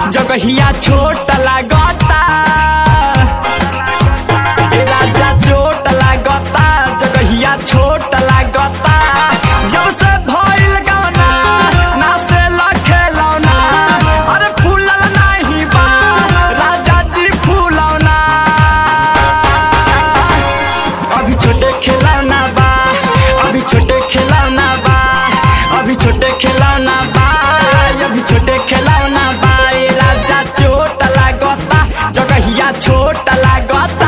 जगहिया छोट लागता ए राजा चोट लागता जगहिया छोट लागता जब से भइल गवना ना से लखेलौना अरे फूलल नाही बा राजा जी फूलौना अभी छोटे खिलौना बा अभी छोटे खिलौना बा अभी छोटे खिलौना बा अभी छोटे खिलौना बा ए राजा चोट लागता जगहिया छोट लागता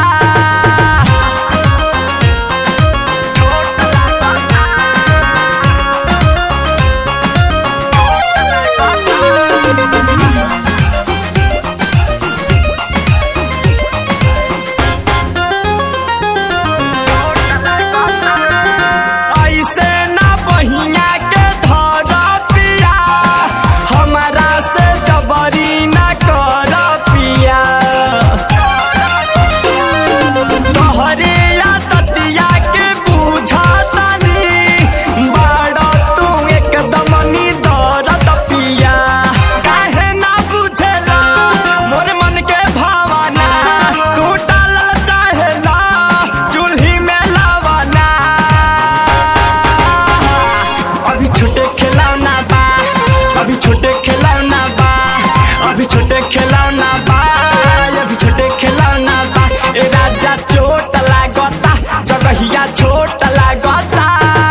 ऐसे ना बहिया के धर पिया हमारा से जबरी ना कर पिया तोहरे या ततिया के बुझातानी बाड़ तू एकदम नी दर्द पिया काहे ना बुझेला मोर मन के भावना तू डालल चाहेला चूल्ही में लवना अभी छोटे खिलौना बा अभी छोटे खिलौना बा अभी छोटे खिलौना बा अभी छोटे खिलौना बा ए राजा चोट लागता जगहिया छोट लागता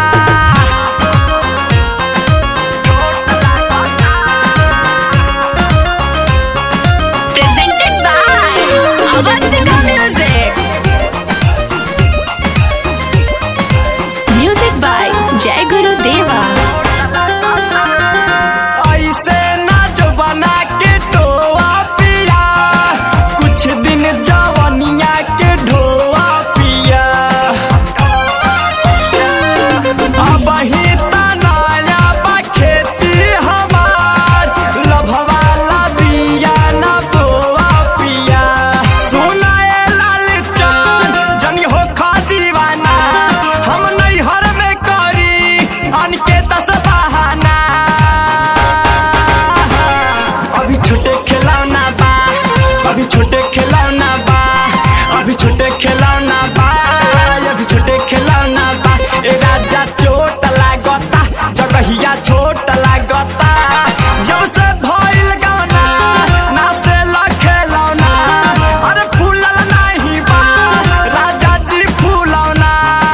presented by Avantika Music. Music by Jai Guru Deva. ऐसे ना जो बना के टोआ पिया कुछ दिन जवनिया के ढोआ पिया अब ही तनाया बा खेती हमार लभवाला दिया ना बोआ पिया सुनाए लाल चांद जनी हो खा दीवाना हम नहीं हर में करी अनके दस बहाना अभी छोटे खिलौना बा अभी छोटे खिलौना बा अभी छोटे खिलौना बा अभी छोटे खिलौना बा ए राजा चोट लागता जगहिया छोट लागता जब से भइल गवना ना से लखेलौना अरे फूलल नाही बा राजा जी फूलौना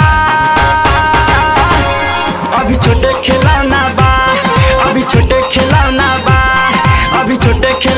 अभी छोटे खिलौना बा अभी छोटे खिलौना बा अभी छोटे खिलौना